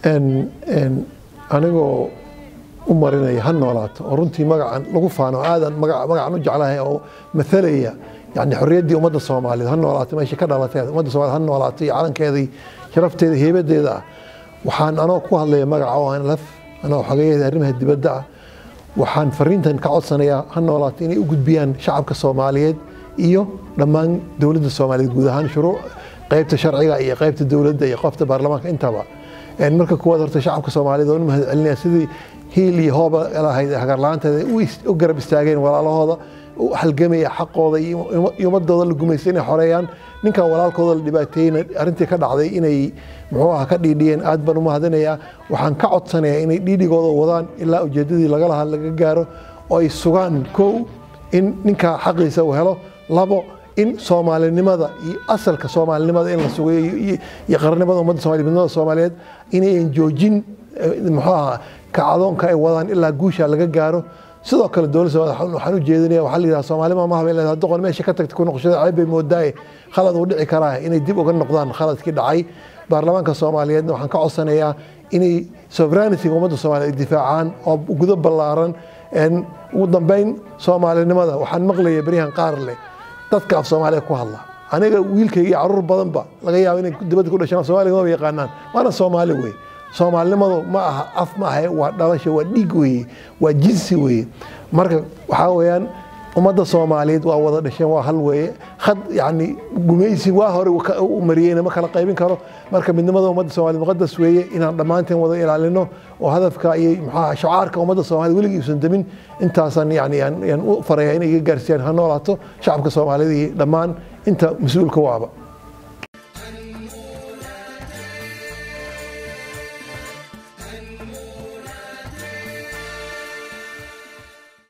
anigoo u marinaya ha noolaato oo runtii magacan lagu faano aadan magacan u jeclahay oo mathalaya yani xorriyaddii ummadda soomaaliyeed ha noolaato meesha ka dhalatay ummadda soomaaliyed ha noolaato iyo calankeedii sharafteeda heebadeeda ah waxaan anoo ku hadlaya magaca oo aan laf anoo xogeeyada arrimaha dibadda ah waxaan fariintan ka codsanayaa ha noolaato inay u gudbiyaan shacabka soomaaliyeed iyo dhammaan dowladda soomaaliyeed guud ahaan shuruuc qaybta sharciga iyo qaybta dowladda iyo qofta baarlamaanka intaba marka kuwaad horta shacabka soomaaliyeed oo u mahad celinaya sidii hiil iyo hooba lahayd hagarla-aanteeda u garab istaageen walaalahooda u halgamaya xaqooda iyo ummadooda la gumaystay inay xoreeyaan ninkan walaalkooda la dhibaateeyeyna arrintii ka dhacday inay muxuu aha ka dhiidhiyeen aad baan u mahadinayaa waxaan ka codsanayaa inay dhiidhigooda wadaan ilaa ujeedadii laga lahaa laga gaaro oo ay sugaan kow in ninka xaqiisa uu helo labo in soomaalinimada iyo asalka soomaalinimada in la sugayo iyo qarannimada ummadda soomaliya midnimada soomaaliyeed inayan joojin muxuu aha kacdoonka ay wadaan ilaa guusha laga gaaro sidoo kale dowladda soomaliya waxaan u jeedinaya waxaa la yidhaha soomaalima ma habeen leedahay doqon meesha ka tagtay ku noqoshada ceeb bay moodaaye khalad uu dhici karaa inay dib uga noqdaan khaladkii dhacay baarlamaanka soomaaliyeedna waxaan ka codsanayaa inay sovereignity ummadda soomaaliya ay difaacaan oo gudo ballaaran ugu dambeyn soomaalinimada waxaan maqlaya beryahan qaar leh dadka af soomaaliya ku hadla aniga wiilkayga iyo caruur badanba laga yaabo inay dibadda ku dhashaan soomaaliga maba yaqaanaan waana soomaali wey soomaalinimadu ma aha af ma aha waa dhalasho waa dhiig weeye waa jinsi weeye marka waxaa weeyaan ummadda soomaaliyeed waa wada dhasheen waa hal weeye had yani gumaysi waa hore u mariyeyna ma kala qaybin karo marka midnimada ummadda soomaliyeed muqadas weeye inaan dhammaanteen wada ilaalino oo hadafka iyo maxaa shacaarka ummadda soomaliyeed weligii uusan demin intaasan yani yaan u faraya inay iga gaarsiiyaan ha noolaato shacabka soomaaliyeed iyo dhammaan inta mas-uulka waaba